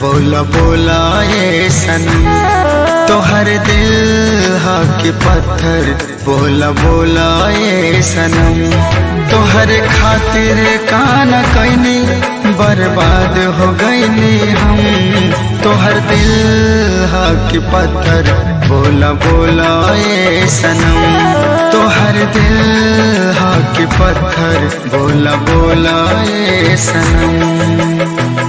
बोला बोला ए सनम तोहर दिल हा के पत्थर बोला बोला ए सनम तोहर खातिर काना कैनी बर्बाद हो गईनी हम तोहर दिल हा के पत्थर बोला बोला ए सनम तोहर दिल हा के पत्थर बोला बोला ए सनम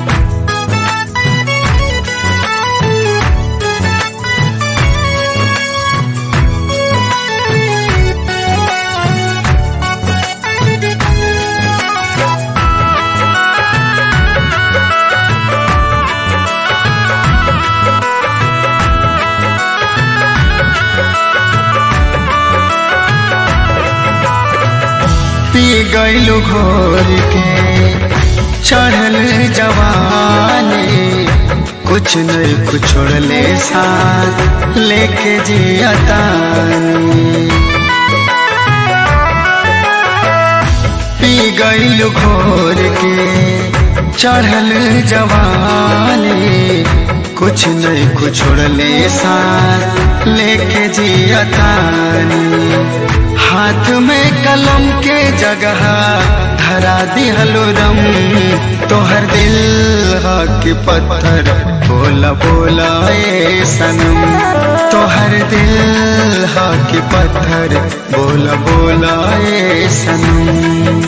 पी गईलू घोर के चढ़ल जवानी कुछ नहीं कुछ छोड़ले साथ लेके जियतानी पी गईलू घोर के चढ़ल जवानी कुछ नहीं कुछ छोड़ले साथ लेके जियतानी हाथ में कलम के जगह धरा दिहलो रम तोहर दिल के पत्थर बोला बोला ए सनम तोहर दिल के पत्थर बोला बोला ए सनम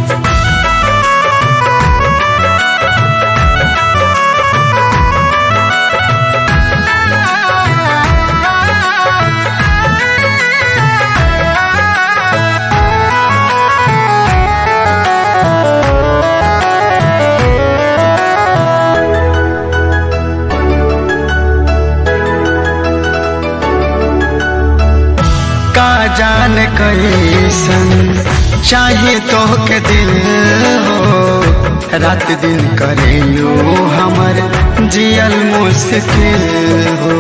का जान कैसन चाहे तो के दिल हो रात दिन करेलू हमर जियल मुश्किल हो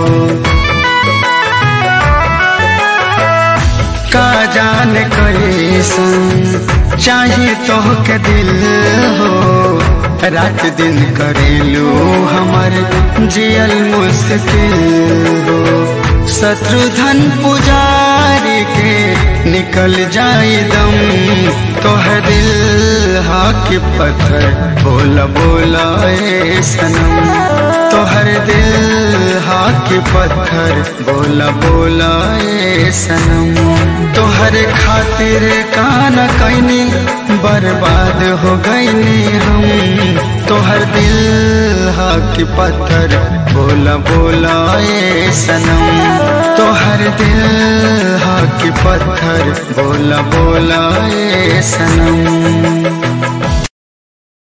का जान कैसन चाहे तो के दिल हो रात दिन करेलू हमर जियल मुश्किल हो शत्रुधन पुजारी के निकल जाए दम तोहर दिल हा के पत्थर बोला बोला ए सनम तोहर दिल हा के पत्थर बोला बोला ए सनम तोहर खातिर काना कैनी बर्बाद हो गईनी हम तोहर दिल हा के पत्थर बोला बोला ए सनम तोहर दिल हा के पत्थर बोला बोला ए सनम